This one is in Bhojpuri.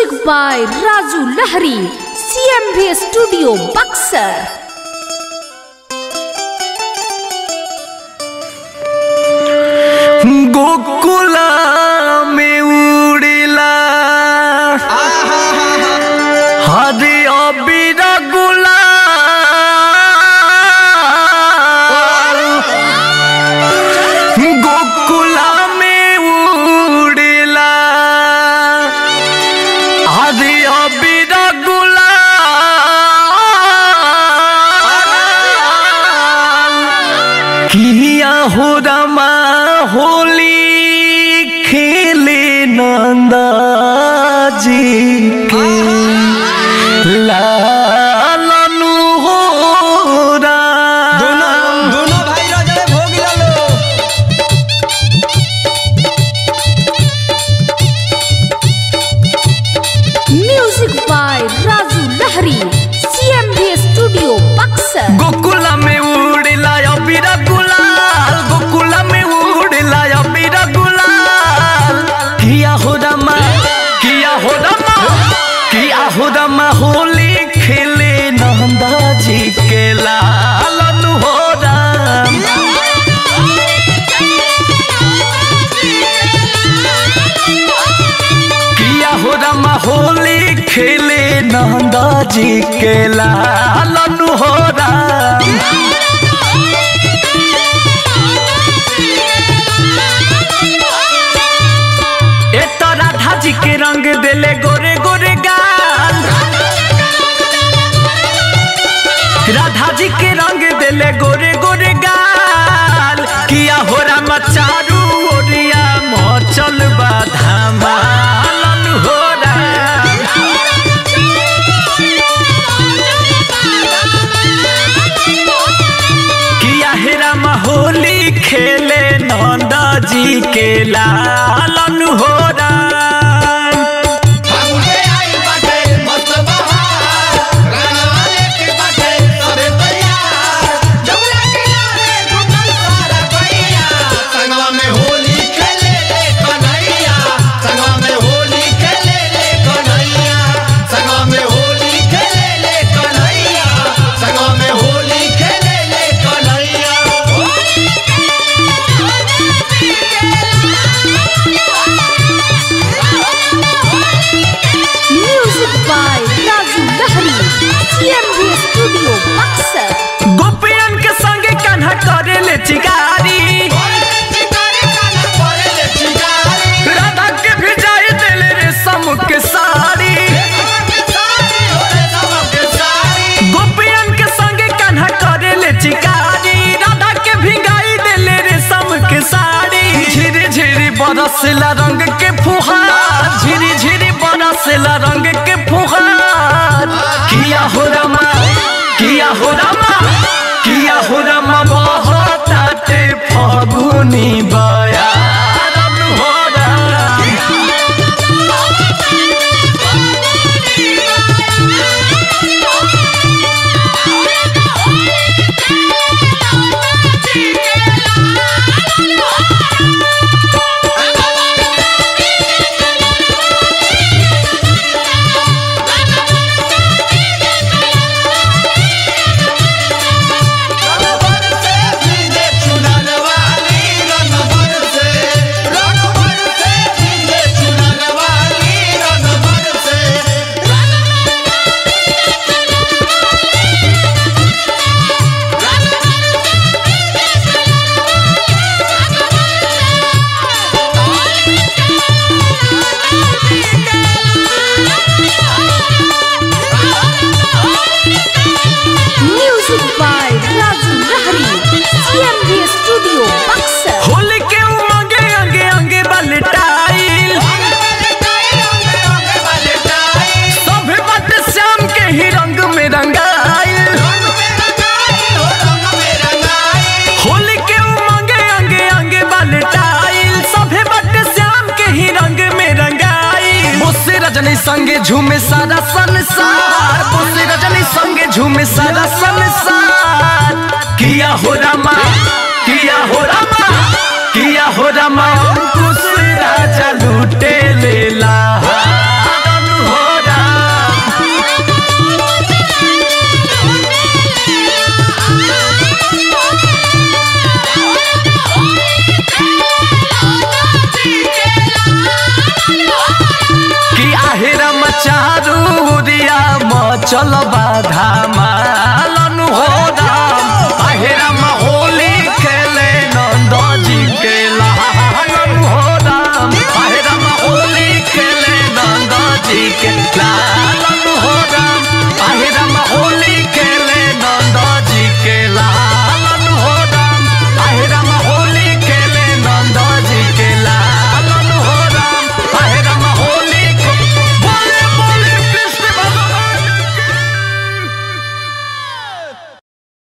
Music by Raju Lahari, CMV Studio, Buxar. गोकुला में उड़ेला हरे अबीरा गुला गोकुला में उड़ेला हरे अबीरा गुला किया हो रमा होली खेले नंदा जी के लालनु हो राम दोनों भाई राजा भोग लो Music by Raju Lahari, CMV Studio, Buxar. गोकुला में उड़ेला अबीरा गुलाल गोकुला में उड़ेला अबीरा गुलाल किया हो रमा किया हो रमा किया हो रमा होली खेले नंदा जी के लालन हो राम किया हो रमा होली खेले नंदा जी के लालन हो राम ए तो राधा जी के रंग देले गोरे गोरे गाल राधा जी के रंग देले गोरे गोरे गाल किया हो राम चारू ओरिया मचल बा धमालन हो राम किया हे राम होली खेले नंदा जी के लालन हो राम फागुने आई बाटे मस्त बहार रंगवाले के बाटे सबे तैयार जमुना किनारे घुमल सारा भैया संगवा में होली खेले ले कन्हैया संगवा में होली खेले ले कन्हैया संगवा में होली खेले ले कन्हैया संगवा में होली खेले ले Kanhaiya Music by Raju Lahari, CMV Studio, Buxar. गोपियन के संगे कान्हा करे ले चिकारी राधा के भिजाई देले रे सम के साड़ी गोपियन के संगे कान्हा करे ले चिकारी राधा के भिगाई देले रे सम के साड़ी झिरी झिरी बरसला रंग के फुहार झिरी झिरी बरसला रंग के फुहार किया हो रमा किया हो रमा किया हो रमा बहताते फगुनी बयारन हो Ram Music by Raju Lahari, CMV Studio, Buxar. Holi के उमंगे अंगे अंगे बलटाइल सभे बट श्याम के ही रंग में रंगाइल होली के उमंगे अंगे अंगे बलटाइल सभे बट श्याम के ही रंग में रंगाइल मुझसे रजनी संगे झूमे सारा संसार मुझसे रजनी संगे झूमे सारा